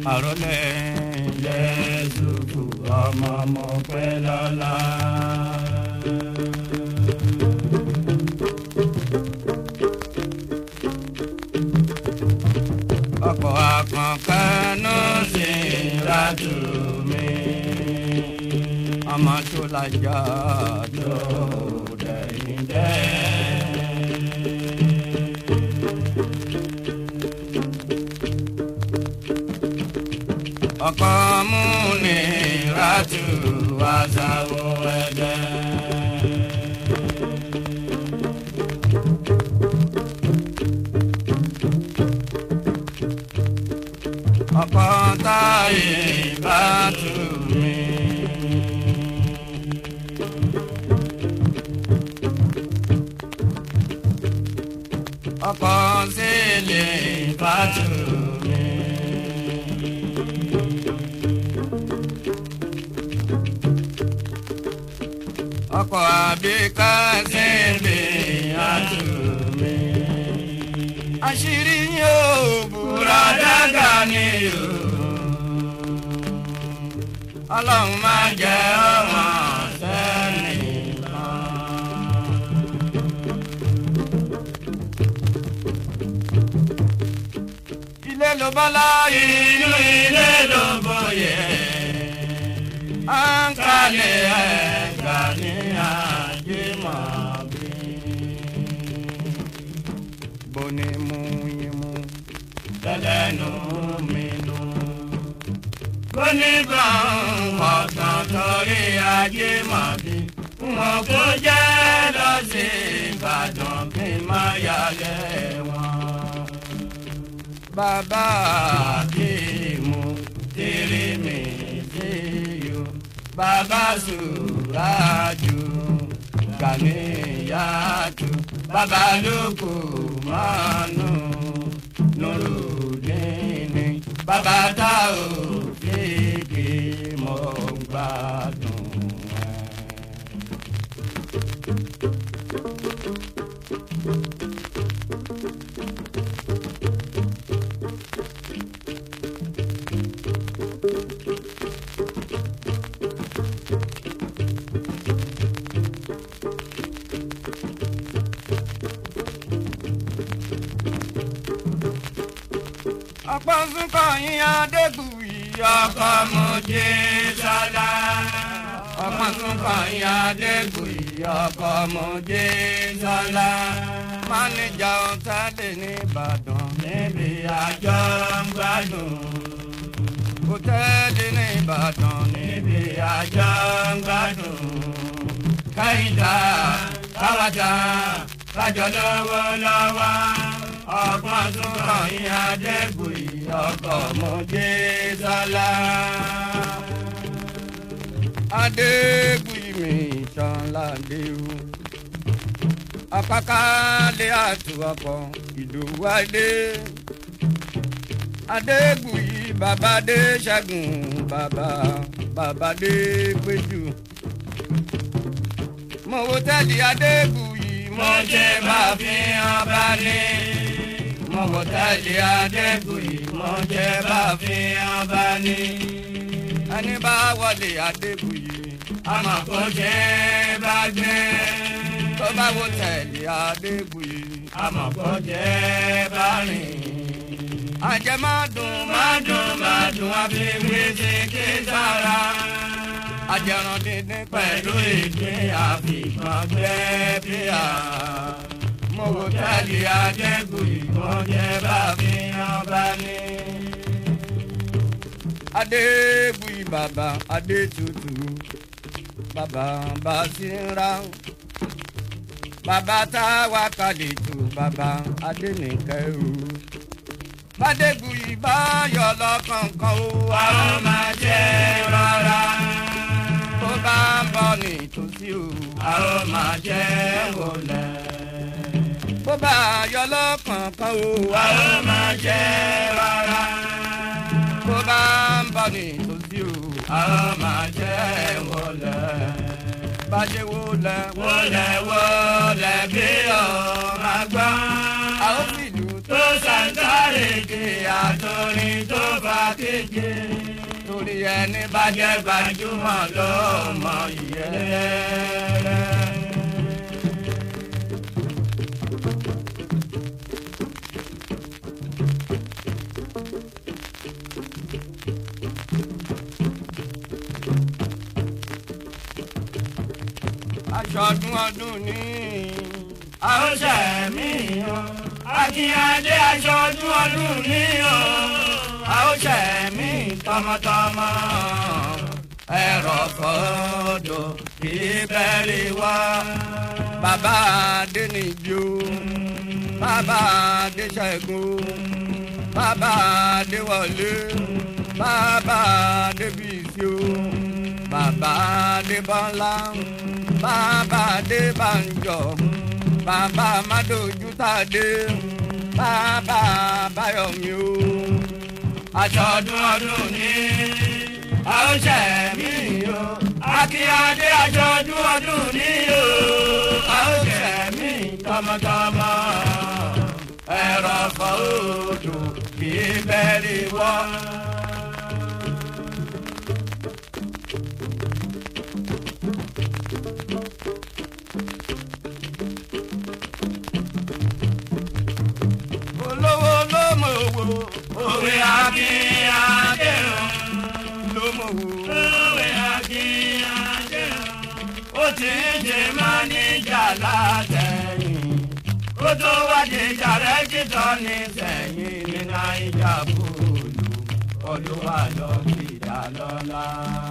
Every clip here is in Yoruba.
àròlé lẹ́sùkù ọmọ ọmọ pẹ́ lọ́la. ọkọ̀ àkànkánú sí ìrájú mi ọmọ tó lajà tó dẹ̀yìn dẹ́. ọkọ̀ mú ní ìrájú àṣàwọ̀ ẹ̀dẹ́. ọkọ̀ táyé bá tù mí. ọkọ̀ sílẹ̀ bá tù mí. ọkọ̀ àbíká sílẹ̀ á tù mí. àṣírí yóò búra dága ni o. ọlọ́run máa jẹ́ ọmọ sẹ́nìkan. ilé ló bọ́ láyé inú ilé ló bóyè. à ń kalẹ̀ ẹ̀ka ní ajé mọ̀ bí. bó ni mú yín mú tẹ́lẹ̀nu mi nù. bó ní gbọ̀n ọ̀tàn torí ajé mọ̀ bí. wọn kò jẹ́ lọ sí Ìbàdàn kí n má yálẹ̀ wọn bàbá àkímù tèrè mi déyò bàbá sùrájù gàníyàtú bàbá lóko mánú nùrùdíní bàbá tá ò kéèké mọ́ gbádùn ẹ̀. ọ̀pọ̀ sunkọ̀ yín adégbùyí ọkọ̀ mọ̀jẹ́ sọ́lá. ọ̀pọ̀ sunkọ̀ yín adégbùyí ọkọ̀ mọ̀jẹ́ sọ́lá. mánéjà ọ̀tálẹ̀ ní Ìbàdàn níbi àjọ ń gbádùn. hòtẹ́ẹ̀lì ní Ìbàdàn níbi àjọ ń gbádùn. káyìndà káwájà kájọ lọ́wọ́ lọ́wọ́ ọgbọ́n tún kàn yín adẹ́gbòyí ọkọ̀ mọ́jẹ́ sọ́lá. adégbòyí mi ìtàn ládé o. apákálẹ̀ àtúwọ̀pọ̀ ìdòwú adé. adégbòyí bàbá dé ṣẹ́gun bàbá bàbá dé péjú. mo wo tẹ́lẹ̀ adégbòyí mo jẹ́ bàbá fi hàn bá ní mọ̀gòtàlì adégbòyí mọ̀ jẹ́ bá fi hàn bá ní. ẹni bá wọlé adégbòyí àmọ́ kò jẹ́ bá gbé. tó bá wọ tẹ̀lé adégbòyí àmọ́ kò jẹ́ bá rìn. àjẹ má dùn má dùn má dùn àfi wíṣí kí sára. àjẹrán dídín pẹ̀lú ìgbín àfikàn gbẹ́ bíà mo wò tẹ́lẹ̀ adégbòyí mo jẹ́ bá fi hàn bá ní. adégbòyí bàbá adétutù bàbá basira bàbá táwa kalẹ̀ tó bàbá adénìkẹ́rù bàdégbòyí bá yọ lọ́kànkàn ó wá ó máa jẹ́ rárá tó bá ń bọ̀ nítòsí o a ó máa jẹ́ wọlé bó bá yọ lọ́kànkán o a ó máa jẹ́ rárá. bó bá ń bọ̀ nítòsí o a ó máa jẹ́ wọlé. bàjẹ́ wọlé wọlé wọlé bí ọ̀rọ̀ àgbà. a ó fìlú tó ṣàǹtàrèké àtòrin tó fà kí méje torí ẹni bá jẹ́ gbajúmọ̀ ló mọ ìyẹ́rẹ́. aṣọdún ọdún ní àóṣẹ mi o akínyàdé aṣọdún ọdún ní o àóṣẹ mi tọmọtọmọ ẹ̀rọ fọdọ kì í bẹ̀rẹ̀ wá bàbá adéníjó bàbá adéṣẹ́gun bàbá adéwọlé bàbá adébísí o bàbá adébọ́lá bàbá adébánjọ bàbá madojútàdé bàbá báyọ̀mí o. àjọ̀dún ọdún ní àóṣẹ mi o akínyàdé àjọ̀dún ọdún ní o àóṣẹ mi tọmọtọmọ ẹ̀rọ fọ́ọ̀dù kì í bẹ́ẹ̀rẹ̀ wọ́. olówó ló mọ owó òwe akínyàdé ló mọ owó òwe akínyàdé ó ti ń ṣe máa níjà látẹ̀yìn kó tó wá di jàrẹ́ títọ́ ní sẹ́yìn ní náírà bòlù ọdún wa lọ sí ìdálọ́lá.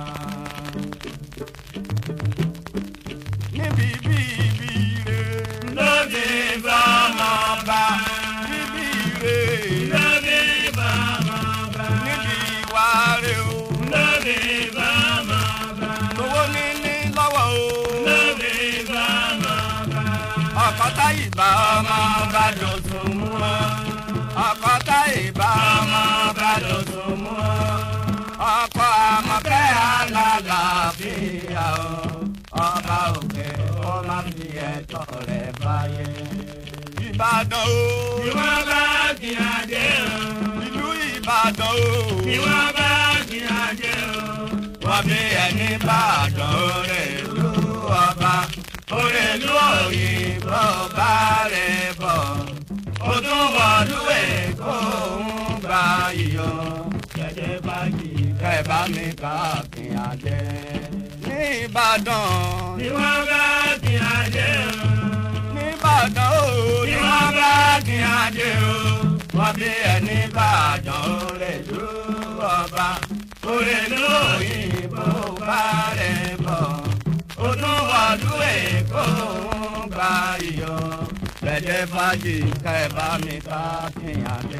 níbi bíbí rẹ̀ lóde bá máa bá níbi rẹ̀ lóde bá máa bá níbi ìwà rẹ̀ o lóde bá máa bá lówó níní lọ́wọ́ o lóde bá máa bá ọ̀kọ́tà ìbá ọmọ bá dòtún mú ọ ọ̀kọ́tà ìbá ọmọ bá dòtún mú ọ ọkọ̀ àmọ̀kẹ́ alálàáfíà o ọba òkè ó má fi ẹ̀tọ́ rẹ̀ báyé. Ìbàdàn o. Ìwọ́n bá kí adé o. Ìlú Ìbàdàn o. Ìwọ́n bá kí adé o. Wọ́n bí ẹni Ìbàdàn rẹ̀ lú ọba. Òrèlú òyìnbó bá rẹ̀ bọ̀. Ó tún wọ̀lú Èkó ń gba iyọ̀. Jẹ́jẹ́ bá yí kẹ́ bá mi káàkiri adé. Ní Ìbàdàn. Ìwọ́n bá kí adé o. Nìbàdàn o. Ìwọ́n bá kí adé o. Wọ́n bí ẹni Ìbàdàn rẹ̀ lú ọba. Òrèlú òyìnbó bá rẹ̀ bọ̀. Ó tún wọ̀lú Èkó ń gba iyọ̀. Bẹ̀jẹ̀ fàájì ká ẹ bá mi ká kíyàn dé.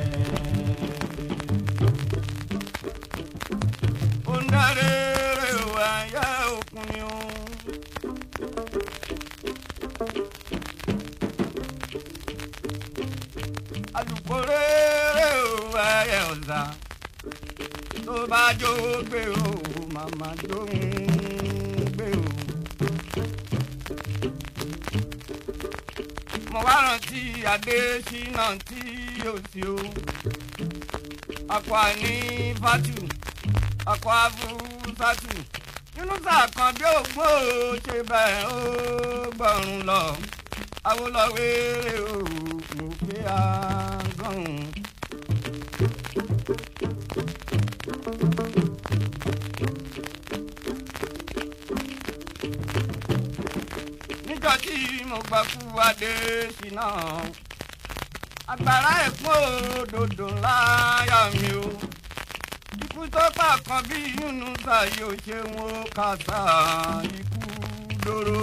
Ó ń darí rẹ̀ wá yá òkun ni ó. alùpùpù ẹ̀ ọ̀sà tó bá jó gbé o màmá jó ń gbé o. mo wá rántí adé ṣínà tí yóò sí o akọ àní fatu akọ afúsátù nínú sàkàn bí ògbó ṣe bẹ́ẹ̀ ó gbọ̀run lọ awolowere o mo fẹ́ agán. níjọ́ tí mo gbà kú adé síná agbára ẹ̀kún òdòdó láyà mi o ikú tó pa kan bí Yunusa yóò ṣe wọn kàṣà ikú dóró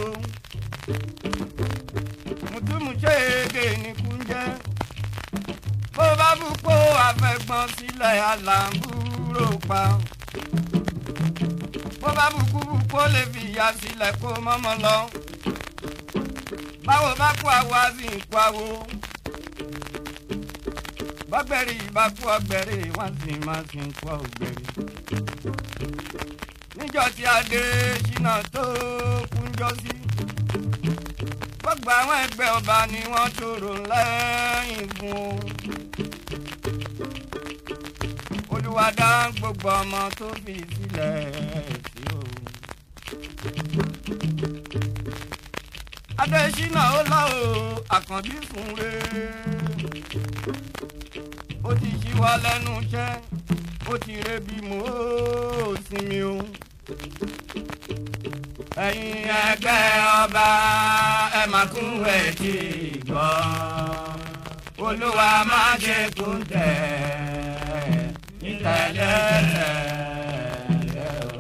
mùtúmùṣéèdè ní kúnjẹ́ bó bá bú kó àfẹ́gbọ́n sílẹ̀ àlàmbúrò pa bó bá bú kú bú kó lè fi ìyá sílẹ̀ kó mọ́mọ́ lọ báwo bá kú àwo á sì ń kú àwo bọ́gbẹ̀rì bá kú ọgbẹ̀rì wọ́n sì máa sì ń kú ọgbẹ̀rì níjọ́ tí adé ṣínà tó kúnjọ́ sí. gbogbo àwọn ẹgbẹ́ ọba ni wọ́n tòrò lẹ́yìn fún o. lolúwa dá gbogbo ọmọ tó fi sílẹ̀ sí o. adésínà ó lọ o àkànbí fún re ó ti ṣíwọ́ lẹ́nu iṣẹ́ ó ti rebi mọ́ ó sinmi o. ẹ̀yin ẹgbẹ́ ọba ẹ máa kú ẹ̀ tí gbọ́ olúwa má ṣe kú tẹ̀ nítẹ̀lẹ́tẹ̀ o.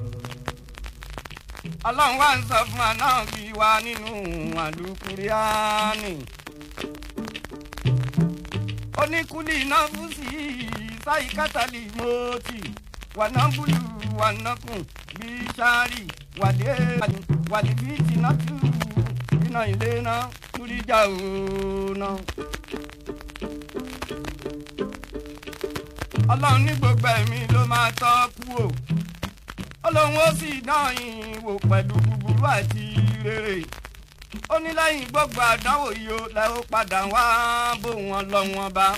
ọlọ́run wá ń sọ fún wa náà bí wa nínú àlùkùránì oníkúlì náà fún sí sáyì kátàlì mọ́tì wànábùlù wànákùn bí sárì wàdé wàdí bí tìǹtù iná ilé náà túríjà òun náà. ọlọ́run ní gbogbo ẹ̀mí ló máa tọ́ kú o ọlọ́run ó sì dán yín wò pẹ̀lú búburú àti rere ó ní lẹ́yìn gbogbo àdánwò yìí ó lẹ́ ó padà wá bó wọn lọ wọn bá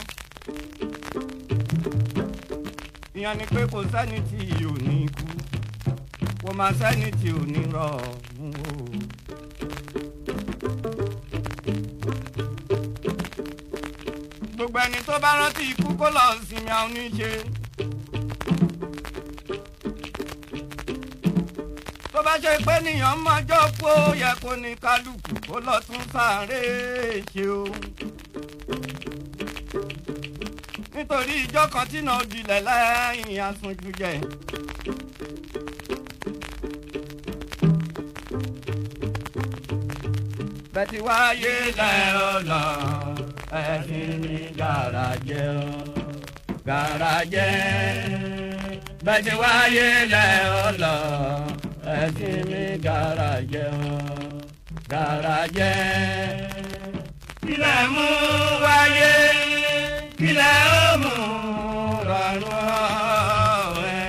ìyẹn ni pé kò sẹ́ni tí ò ní kú kò má sẹ́ni tí ò ní rọ̀ọ̀rùn o. gbogbo ẹni tó bá rántí ikú kó lọ sinmi àwọn oníṣe. tó bá ṣe pé nìyàn mọ́jọ́ kó yẹ kó ní kálukú kó lọ tún sáré ṣe o. nítorí ìjọ kan tí náà dilẹ̀ lẹ́yìn asunjú jẹ. bẹ́ẹ̀ wáyé lẹ́ọ̀ lọ ẹ̀sìn ní gàràjẹ́ o gàràjẹ́ bẹ́ẹ̀ wáyé lẹ́ọ̀ lọ ẹ̀sìn ní gàràjẹ́ o gàràjẹ́. kílẹ̀ mú wáyé kílẹ̀ ó mú rọrùn ọ̀rẹ́.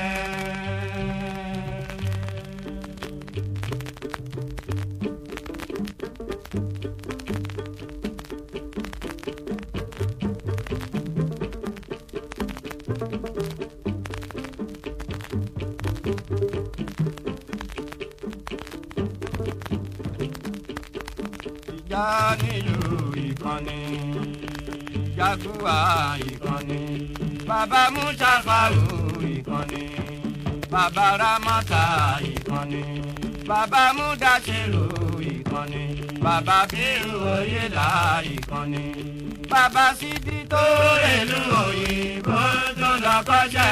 ìjà nílùú ìkànnì jaguwa ìkànnì bàbá musafaru ìkànnì bàbá ramata ìkànnì bàbá mudasiru ìkànnì bàbá bírù oyèlà ìkànnì bàbá sídì tó rèlú òyìnbó tó lọ kọ́ṣẹ́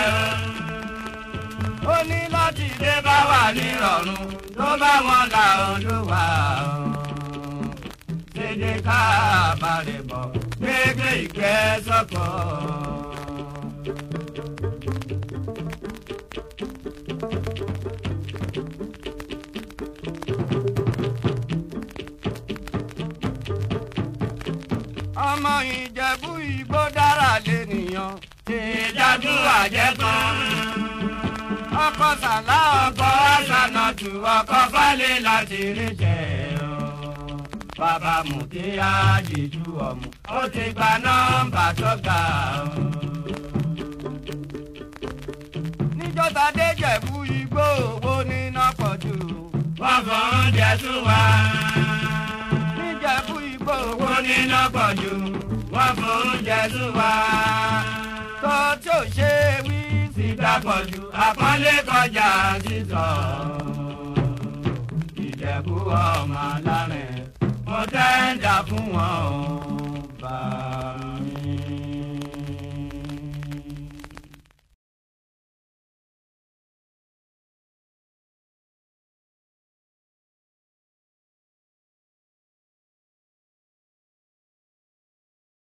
o ó ní láti dé bá wà nírọ̀rùn tó bá wọn là olúwa o dédé ká balẹ̀ bọ̀ gbégbé ìgbẹ́ sọ́kọ̀. ọmọ ìjẹ̀bú igbó dára lẹ́nìyàn ìjàdú àjẹtán. ọkọ̀ sàlá ọkọ̀ àṣànàjù ọkọ̀ falẹ̀ láti rí jẹ́ o bàbá mùtí àjèjú ọ̀mù ó ti gba nọ́mbà tó ga o. níjọ́ta dé jẹ̀bú igbó owó níná pọ̀ jù. wọ́n fọ oúnjẹ tún wá. níjẹ̀bú igbó owó owó níná pọ̀ jù wọ́n fọ oúnjẹ tún wá. tó tí ò ṣe wí síta pọ̀ jù àpọ́nlé kọjá sísọ. ìjẹ̀bú ọmọ alárẹ̀ mo tẹ́ ń dà fún wọn o.